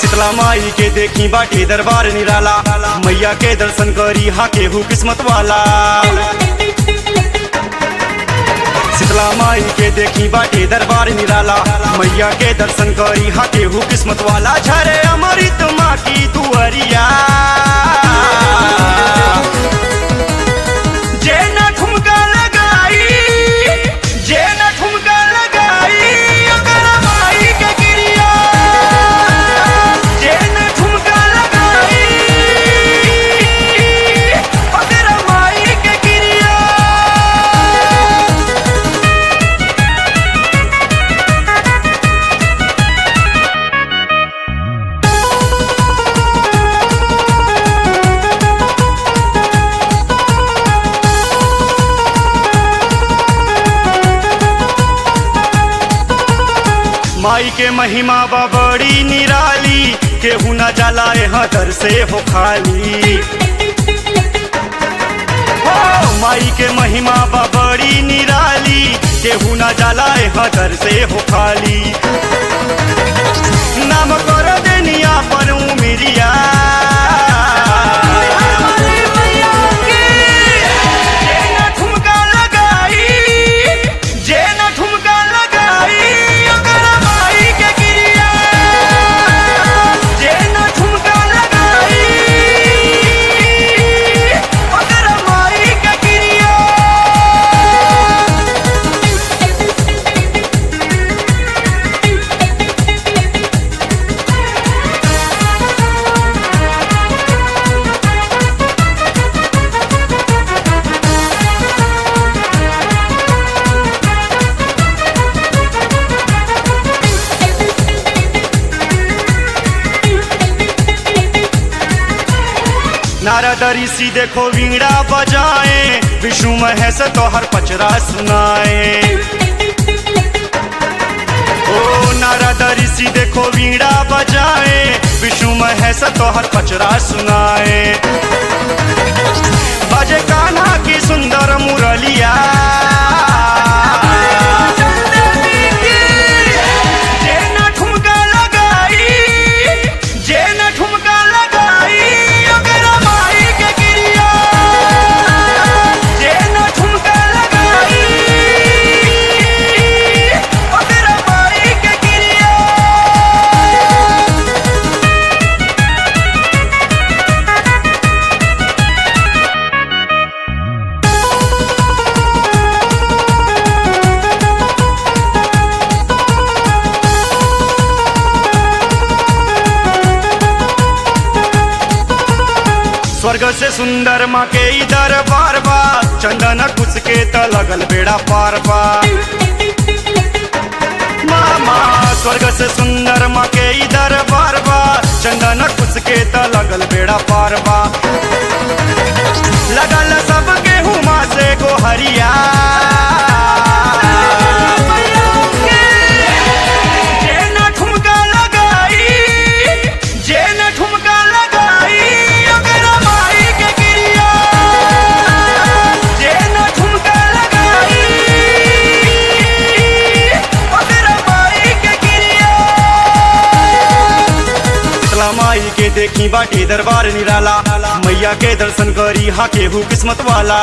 शीतला माई के देखी बाटे दरबार निराला मैया के दर्शन करी हा केहू किस्मत वाला शीतला माई के देखी बाटे दरबार निराला मैया के दर्शन करी हा केहू किस्मत वाला झरे अमृत माँ की दुअरिया जे न ठुमका लगाई जे न ठुमका लगाई ओकर माई के गिरिया जे न ठुमका लगाई ओकर माई के गिरिया माई के महिमा बा बड़ी निराली केहू न जाला यहाँ दर से हो खाली हो माई के महिमा बा बड़ी निराली केहू न जाला यहाँ दर से हो खाली नाम कर देनिया पर उमिरिया जे न ठुमका लगाई जे न ठुमका लगाई ओकर माई के गिरिया जे न ठुमका लगाई ओकर माई के गिरिया नारद ऋषि देखो वीणा बजाए विष्णु महेश तोहर पचरा सुनाए ओ नारद ऋषि देखो वीणा बजाए विष्णु महेश तोहर पचरा सुनाए बजे कान्हा की सुंदर मुरलिया जे न ठुमका लगाई जे न ठुमका लगाई ओकर माई के गिरिया जे न ठुमका लगाई ओकर माई के गिरिया स्वर्ग से सुंदर माँ के इधर बार बा चंदन कुछ के त लगल बेड़ा पार बा मामा स्वर्ग से सुंदर माँ के इधर बार बा चंदन कुछ के त लगल बेड़ा पार बा लगल सब गेहूँ माँ से गोहरिया जे न ठुमका लगाई जे न ठुमका लगाई ओकर माई के गिरिया जे न ठुमका लगाई ओकर माई के गिरिया शीतला माई के देखी बाटे दरबार निराला मैया के दर्शन करी हा केहू किस्मत वाला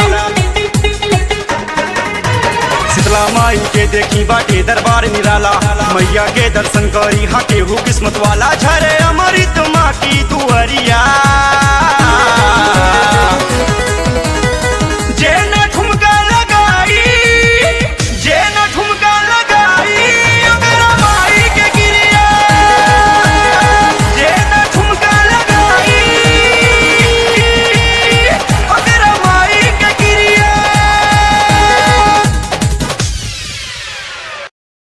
शीतला माई के देखी बाटे दरबार निराला मैया के दर्शन करी हा केहू किस्मत वाला झरे अमृत माँ की दुअरिया